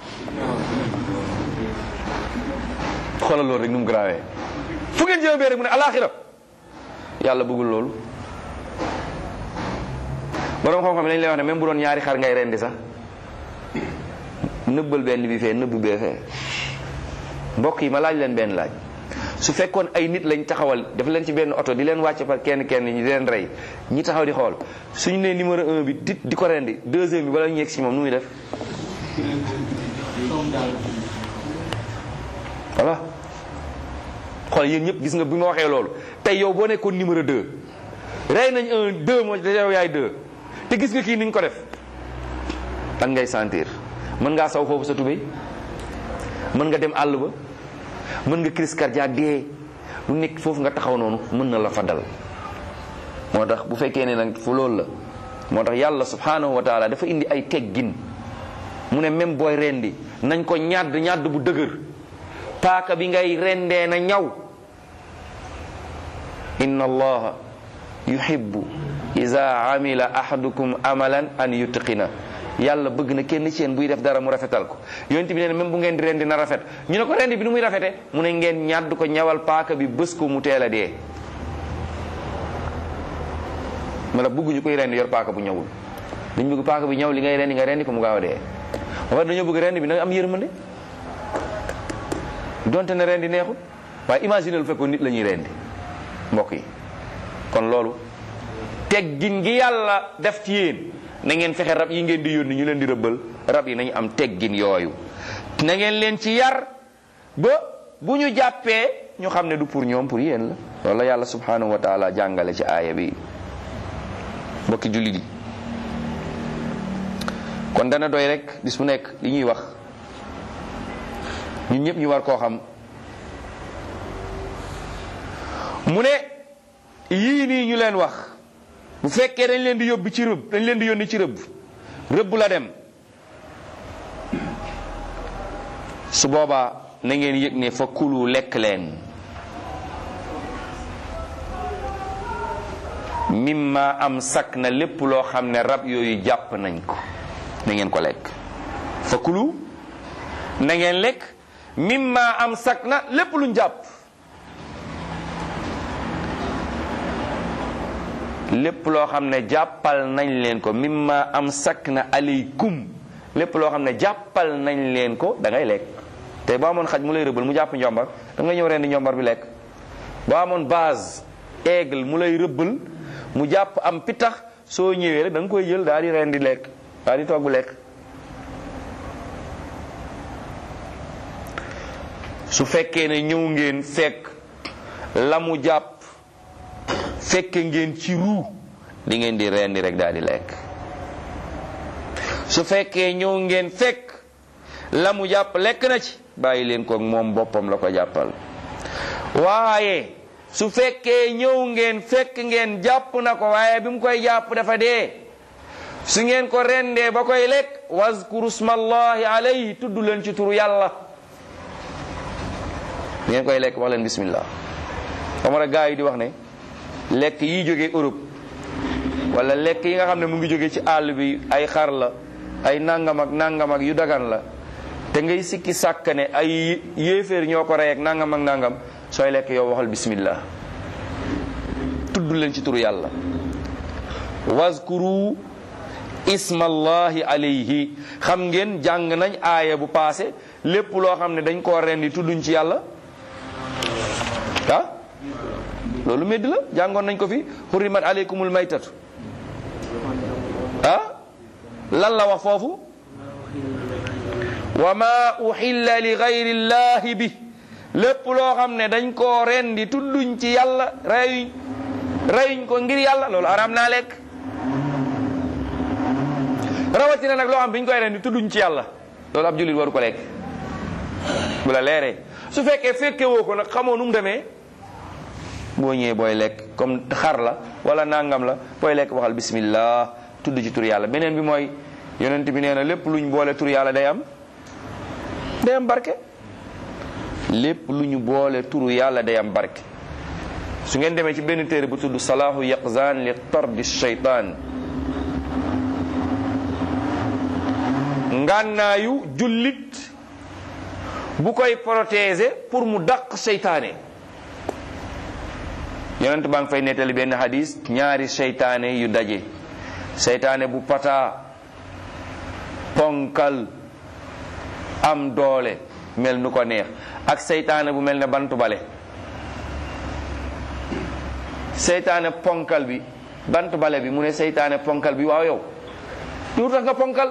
Speaker 1: xoolal loolu rek nu mu grawee fu ngeen jëmee béy rek mu ne allaaxira yàlla bëggul loolu borom xam-xam yi dañ lay wax ne même bu doon ñaari xar ngay rendi sax nëbbal benn bi fee nëbb bee fee mbokk yi ma laaj leen benn laaj su fekkoon ay nit lañ taxawal def leen ci benn oto di leen wàcce par kenn kenn ñi di leen rey ñi taxaw di xool suñu nee numéro un bi di di ko rendi deuxième bi bala ñu yegg si moom nu muy def voilà xool yéen ñëpp gis nga bi ma waxee loolu tey yow boo nekkoon numéro deux rey nañ un deux moo te yow yaay deux te gis nga kii ni ñu ko def lan ngay sentir mën ngaa saw foofu sa tubéy mën nga dem àll ba mën nga crise cardiaque dee lu nekk foofu nga taxaw noonu mën na la fa dal moo tax bu fekkee ne nag fu loolu la moo tax yàlla subhanahu wa taala dafa indi ay teggin mu ne même booy rendi nañ ko ñàdd ñàdd bu dëgër paaka bi ngay rendee na ñaw inna allaha yuhibbu iza amila ahadukum amalan an yutqina yàlla bëgg na kenn ci yéen buy def dara mu rafetal ko yonent bi nee na même bu ngeen di rendi na rafet ñu ne ko rendi bi nu muy rafete mu ne ngeen ñàdd ko ñawal paaka bi bés ko mu teel a dee ma la bëgguñu koy rendi yor paaka bu ñawul dañ bëgg paaka bi ñaw li ngay rendi nga rendi ko mu gaaw a dee ba dañoo bëgg rendi bi na am yërmande donte ne rendi neexul waaye imagine lu fekkoon nit la ñuy rendi mbokk yi kon loolu teggin gi yàlla def ci yéen na ngeen fexe rab yi ngeen di yónni ñu leen di rëbbal rab yi nañu am teggin yooyu na ngeen leen ci yar ba bu ñu jàppee ñu xam ne du pour ñoom pour yéen la loolu la yàlla subhanahu wa taala jàngale ci aaya bi mbokki jullit yi kon dana doy rek bis mu nekk li ñuy wax ñun ñëpp ñu war koo xam mu ne yii nii ñu leen wax bu fekkee dañ leen di yóbbu ci rëbb dañ leen di yónni ci rëbb rëbb la dem su boobaa na ngeen yëg ne fa kulu lekk leen mimma am sakk na lépp loo xam ne rab yooyu jàpp nañ ko na ngeen ko lekk fa kulu na ngeen lekk mimma am sakk na lépp luñ jàpp lépp loo xam ne jàppal nañ leen ko mimma am sakk na aleykum lépp loo xam ne jàppal nañ leen ko da ngay lekk te boo amoon xaj mu lay rëbbal mu jàpp njombar da nga ñëw rendi njombar bi lekk boo amoon base aigle mu lay rëbbal mu jàpp am pitax soo ñëwee rek da nga koy jël daal di rendi lekk daal di togg lekk su fekkee ne ñëw ngeen fekk la mu jàpp fekke ngeen ci ruu di ngeen di rendi rek daal di lekk su fekkee ñëw ngeen fekk la mu jàpp lekk na ci bàyyi leen ko moom boppam la ko jàppal waaye su fekkee ñëw ngeen fekk ngeen jàpp na ko waaye bi mu koy jàpp dafa dee su ngeen ko rendee ba koy lekk wazkuru smallahi alayhi tudd leen ci turu yàlla ngeen koy lekk wax leen bismillah xamara gaa yi di wax ne lekk yi jóge Europe wala lekk yi nga xam ne mu ngi jóge ci àll bi ay xar la ay nangam ak nangam ak yu dagan la te ngay sikki sàkk ne ay yéeféer ñoo ko rey ak nangam ak nangam sooy lekk yow waxal bismillah tudd leen ci turu yàlla wazkuru ismallahi alayhi xam ngeen jàng nañ aaya bu paase lépp loo xam ne dañ koo rendi tudduñ ci yàlla ah loolu medd la jàngoon nañ ko fi hurrimat aleykumul maytatu ah lan la wax foofu wa ma uhilla li gayri llahi bi lépp loo xam ne dañ koo rendi tudduñ ci yàlla reyuñ reyuñ ko ngir yàlla loolu araam naa lekk rawatina nag loo xam biñ koy rendi tudduñ ci yàlla loolu ab jullit waru ko lekk bu la leeree su fekkee fekke woo ko nag xamoo nu mu demee boo ñëwee booy lekk comme xar la wala nangam la booy lekk waxal bismillah tudd ci tur yàlla beneen bi mooy yonent bi nee na lépp luñ boole tur yàlla day am day am barke lépp lu ñu boole turu yàlla day am barke su ngeen demee ci benn téere bu tudd salaahu yaqzan li tardi shaytaan ngànnaayu jullit bu koy protéger pour mu dàq seytaane yonent baa ngi fay nettali benn hadis ñaari seytaane yu daje seytaane bu pata ponkal am doole mel nu ko neex ak seytaane bu mel ne bantu bale seytaane ponkal bi bantu bale bi mu ne seytaane ponkal bi waaw yow lu tax nga ponkal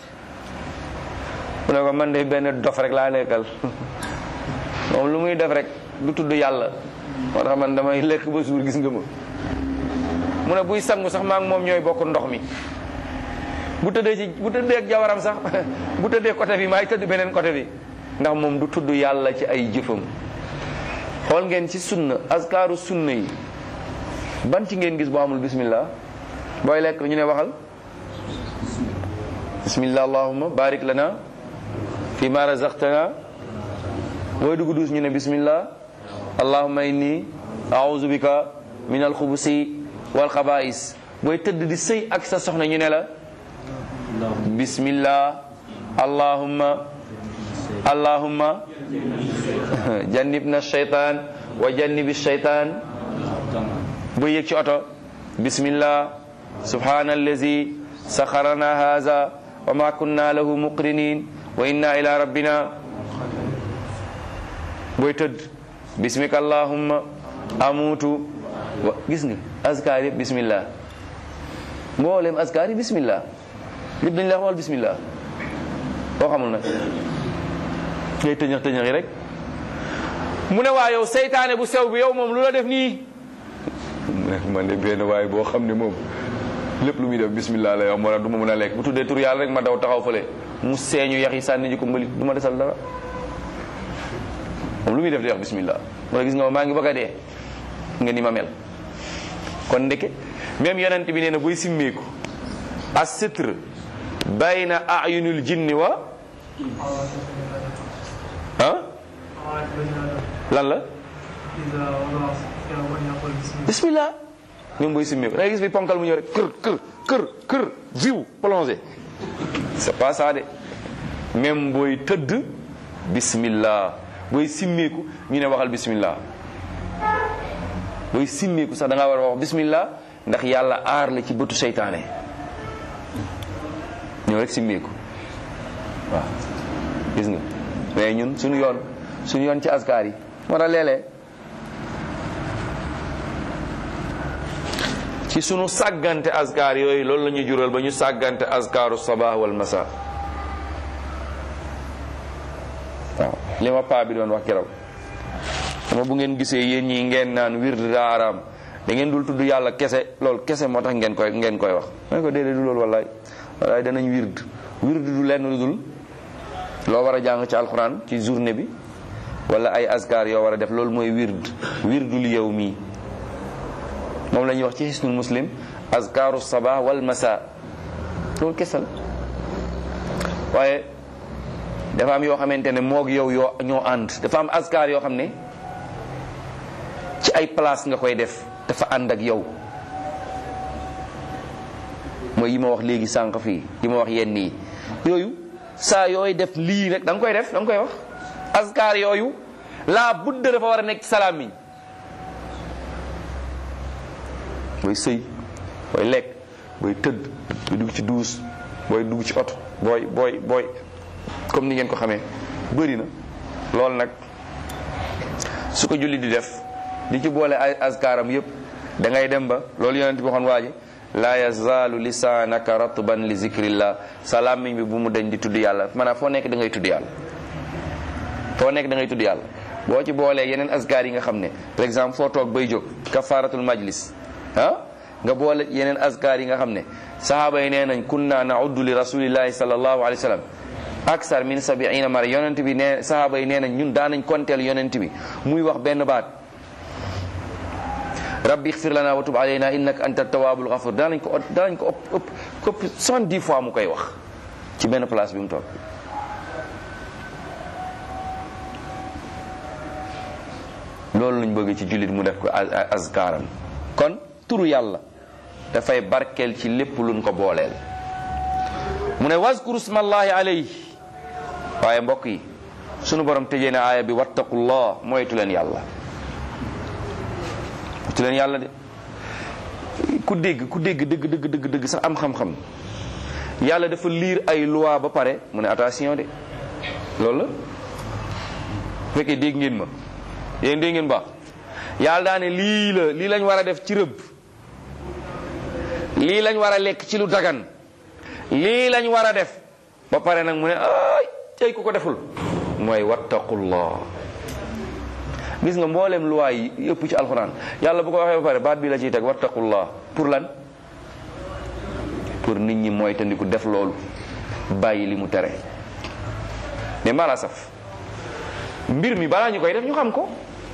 Speaker 1: mu ne ko man de benn dof rek laa lekkal moom lu muy def rek du tudd yàlla moo tax man damay lekk ba suur gis nga ma mu ne buy sangu sax maa ngi moom ñooy bokk ndox mi bu tëddee ci bu tëddee ak jawaram sax bu tëddee côté bi maay tëdd beneen côté bi ndax moom du tudd yàlla ci ay jëfam xool ngeen ci sunna askaaru sunna yi ban ci ngeen gis boo amul bismillah booy lekk ñu ne waxal bismillah allahumma barik lana fi ma razaqtana booy dugg duus ñu ne bismillah allahumma inni a'udhu bika min alxubusi wal xabaais booy tëdd di sëy ak sa soxna ñu ne la bismillah allahumma allahumma jannibna shaytan wa jannibi shaytan booy yëg ci oto bismillah subhana allazi saxarana haza wa ma kunna lahu muqrinin wa inna ila rabbina booy tëdd bismika allahumma amutu wa gis nga askar yëpp bismillah mboolem askar yi bismillah lépp dañ la xamal bismillah boo xamul nag ngay tëñëx tëñëx yi rek mu ne waa yow seytaane bu sew bi yow moom lu la def nii mu ne man de benn waaye boo xam ne moom lépp lu muy def bismillah la yow moo tax du ma mën a lekk bu tuddee tur yàlla rek ma daw taxaw fële mu seeñu yax yi sànni ji ko mbalit du ma desal dara moom lu muy def di wax bismillah moo gis nga maa ngi bëgg a dee nga ni ma mel kon ndeke même yonent bi nee na buy simmeeku as sitr bayna ayunil jinni wa ah lan la bismillah même buy simmeeku da ngay gis bi ponkal mu ñëw rek kër kër kër kër viw plongé c'est pas ça de même booy tëdd bismillah booy simmeeku ñu ne waxal bismillah booy simmeeku sax da ngaa war a wax bismillah ndax yàlla aar la ci bëtu seytaane ñëw rek simmeeku waaw gis nga mais ñun suñu yoon suñu yoon ci askar yi moo tax léeg-léeg ci sunu sàggante askar yooyu loolu la ñuy jural ba ñu sàggante askaru sabah wal masa waaw li ma paa bi doon wax keroog dama bu ngeen gisee yéen ñi ngeen naan wird daa araam da ngeen dul tudd yàlla kese loolu kese moo tax ngeen koy ngeen koy wax ma ko déedéet du loolu wallaay wallaay danañ wird wird du lenn lu dul loo war a jàng ci alxuraan ci journée bi wala ay askar yoo war a def loolu mooy wird wirdul yow mii moom la ñuy wax ci hisnul muslim askaru sabah wal masa loolu kese la waaye dafa am yoo xamante ne moog yow yoo ñoo ànd dafa am askar yoo xam ne ci ay place nga koy def dafa ànd ak yow mooy yi ma wax léegi sànq fii yi ma wax yenn yi yooyu saa yooy def lii rek da nga koy def da nga koy wax askar yooyu laa budda dafa war a nekk ci salaamiñ booy sëy booy lekk booy tëdd booy dugg ci duus booy dugg ci oto booy booy booy comme ni ngeen ko xamee bëri na loolu nag su ko julli di def di ci boole ay askaaram yëpp da ngay dem ba loolu yonent bi waxoon waa ji laa yazaalu lisaanaka ratban li zikrillah sa làmmiñ bi bu mu deñ di tudd yàlla maanaam foo nekk da ngay tudd yàlla foo nekk da ngay tudd yàlla boo ci boolee yeneen askar yi nga xam ne par exemple foo toog bay jóg kafaratul majlis ah nga boole yeneen askar yi nga xam ne sahaaba yi nee nañ kunna nauddu li rasulillahi sallallahu alayhi wa sallam aksar min sabiina mara yonent bi nee sahaaba yi nee nañ ñun daanañ konteel yonent bi muy wax benn baat rabbi ixfir lana wa tub alayna innaka anta tawabul ghafur daanañ ko daanañ ko ëpp ëpp ëpp soixante-dix fois mu koy wax ci benn place bi mu toog loolu lañ bëgg ci jullit mu def ko azkaaram kon turu yàlla dafay barkeel ci lépp luñ ko booleel mu ne waskuru smallahi alayhi waaye mbokk yi sunu borom tëjee na aaya bi wattaqullah moytu leen yàlla moytu leen yàlla de ku dégg ku dégg dëgg dëgg dëgg dëgg sax am xam-xam yàlla dafa liir ay loi ba pare mu ne attention de loolu la fekkee dégg ngeen ma yéen dégg ngeen baax yàlla daa ne lii la lii lañ war a def ci rëbb lii lañ war a lekk ci lu dagan lii lañ war a def ba pare nag mu ne ay tey ku ko deful mooy wattaqullah gis nga mboolem luwaay yi yëpp ci alxuraan yàlla bu ko waxee ba pare baat bi la ciy teg wattaqullah pour lan pour nit ñi mooy tandiku def loolu bàyyi li mu tere mais mala saf mbir mi balaa ñu koy def ñu xam ko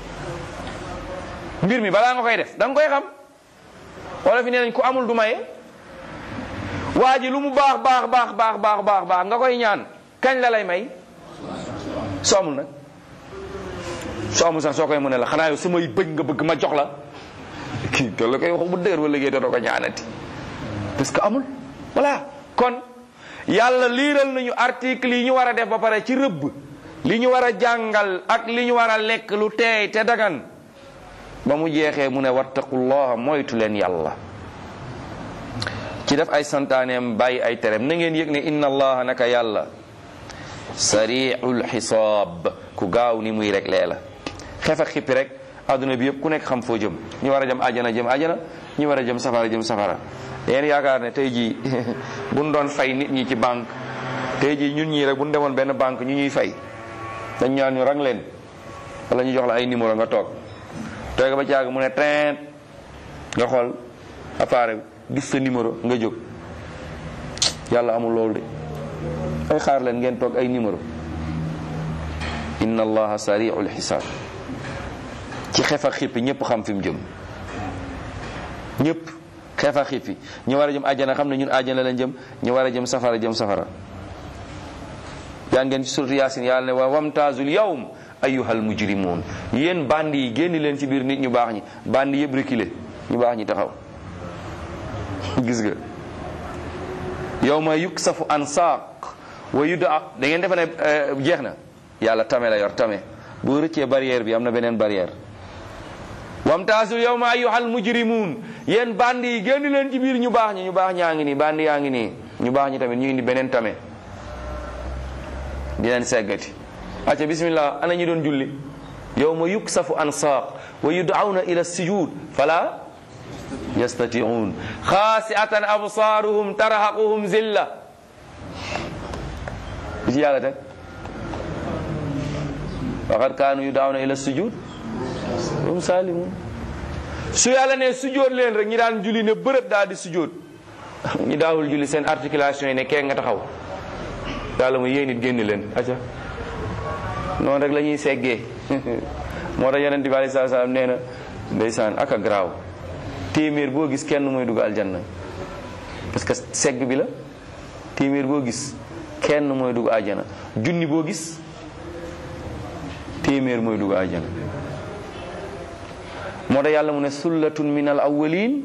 Speaker 1: mbir mi balaa nga koy def da nga koy xam wala fi nee nañ ku amul du maye waa ji lu mu baax baax baax baax baax baax baax nga koy ñaan kañ la lay may soo amul nag soo amul sax soo koy mën la xanaa yow samay bëgg nga bëgg ma jox la kii te la koy wax bu dëgër wala léegi dootoo ko ñaanati parce que amul voilà kon yàlla liiral nañu article yi ñu war a def ba pare ci rëbb li ñu war a jàngal ak li ñu war a lekk lu teey te dagan ba mu jeexee mu ne wattaqullah moytu leen yàlla ci def ay santaaneem bàyyi ay tereem na ngeen yëg ne inna allaha naka yàlla sariul xisaab ku gaaw ni muy rek lee la xef ak xippi rek adduna bi yëpp ku nekk xam foo jëm ñi war a jëm ajana jëm ajana ñi war a jëm safara jëm safara yéen yaakaar ne tey jii buñ doon fay nit ñi ci banque tey jii ñun ñii rek buñ demoon benn banque ñu ñuy fay dañ ñaan ñu rang leen wala ñu jox la ay numéro nga toog toog ba caag mu ne teint nga xool appareil gis sa numéro nga jóg yàlla amul loolu de ay xaar leen ngeen toog ay numéro inna allaha sariul xisaab ci xef ak xippi ñëpp xam fi mu jëm ñëpp xeefa xippi ñu war a jëm àjjana xam ne ñun àjjana lañ jëm ñu war a jëm safara jëm safara yaa ngeen ci suratu yaasin yàlla ne wa wamtaazul yawm ayyuhal mujrimun yéen bandi yi génn leen ci biir nit ñu baax ñi bandi yëpp reculé ñu baax ñi taxaw gis nga yawma yuksafu an saaq wa yuda da ngeen defe ne jeex na yàlla tame la yor tame boo rëccee barrière bi am na beneen barrière wamtaasul yawma ayyuhal mujrimun yéen bandi yi génn leen ci biir ñu baax ñi ñu baax ñaa ngi nii bandi yaa ngi nii ñu baax ñi tamit ñu indi beneen tame di leen seggati acca bismillah ana ñu doon julli yawma yuksafu an saaq wa yud'awna ila sujud fala yastati'un xaasi'atan absaaruhum tarhaquhum zilla bi ci yàlla teg waqad kaanu yud'awna ila sujud hum salimun su yàlla ne sujjóot leen rek ñi daan julli ne bërëb daal di sujjóot ñi daawul julli seen articulation yi ne kee nga taxaw yàlla mu yéen it génn leen acca noonu rek la ñuy seggee moo tax yonent bi alei salatu salaam nee na ndeysaan ak a garaaw téeméer boo gis kenn mooy dugg aljanna parce que segg bi la téeméer boo gis kenn mooy dugg aljana junni boo gis téeméer mooy dugg aljana moo tax yàlla mu ne sullatun min al awwalin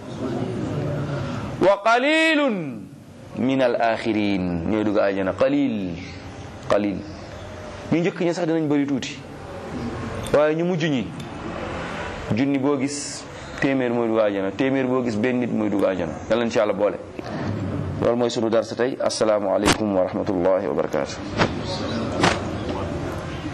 Speaker 1: wa qalilun min al axirin ñooy dugg aljana qalil qalil ñu njëkk ñi sax dinañ bëri tuuti waaye ñu mujj ñi junni boo gis téeméer mooy dugg aljana téeméer boo gis benn nit mooy dugg aljana yàlla na ci yàlla boole loolu mooy sunu darsa tey asalaamu aleykum wa rahmatullahi wa barakatu